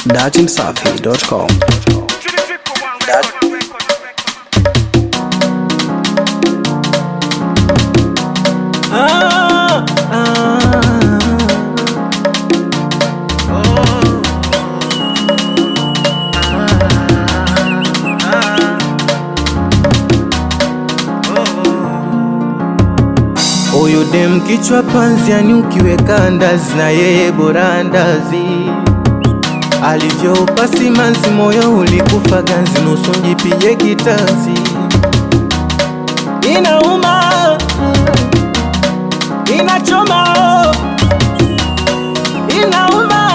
datimsafi.com. Ah, ah, Huyu dem kichwa panzi, yani ukiweka ndazi na yeye bora ndazi. Alivyoupa simanzi, moyo ulikufa ganzi, nusu njipige kitanzi. Inauma, inachoma, inauma,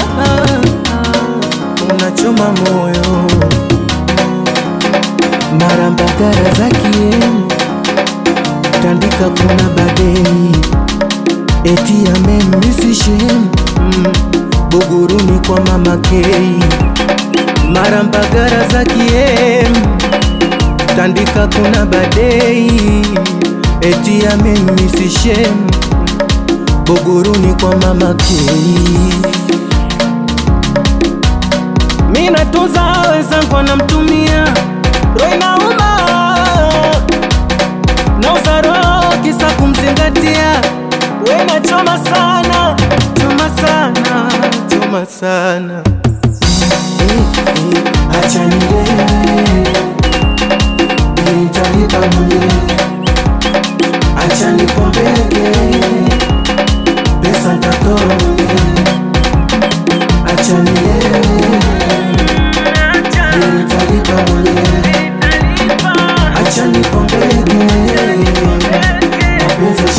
unachoma moyo, mara mbagara za kiemu tandika kuna badei eti amemmisishem mm, buguruni kwa mama Kei mara mbagara za kiem tandika kuna badei eti amemmisishem buguruni kwa mama Kei mina tunza wenzangu anamtumia roho inauma na usaro kisa kumzingatia wena choma sana choma sana choma sana acha nilewe nitalipa mwenyewe acha nipombeke pesa ntatoa mwenyewe acha nilewe nitalipa mwenyewe acha nipombeke mapenzi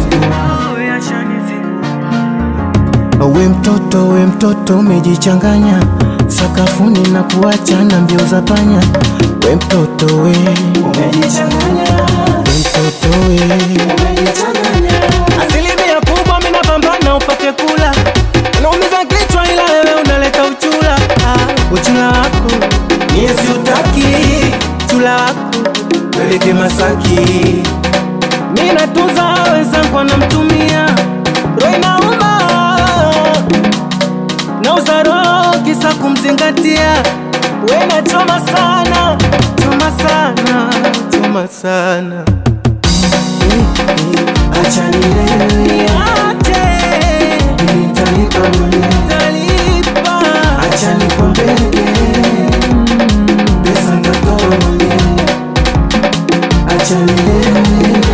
shanizingua we mtoto we mtoto umejichanganya sakafuni na kuachana mbio za panya we mtoto we umejichanganya we mtoto we umejichanganya asilimia kubwa minapambana upate kula unaumiza kichwa ila wewe unaleta uchula ah, uchula wako miezi utaki chula wako peleke Masaki mina tunza wenzangu anamtumia roho inauma na uzaro kisa kumzingatia wena choma sana choma sana choma sana acha nilewe nitalipa mwenyewe acha nipombeke pesa ndatoa mwenyewe acha nilewe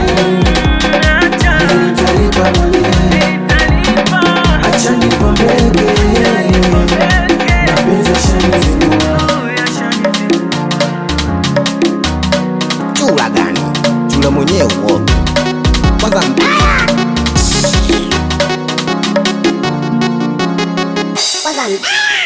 nitalipa mwenyewe acha nipombeke mapenzi yashanizingua chula gani? Chula mwenyewe uo. Kwanza mbaya. Kwanza mbaya.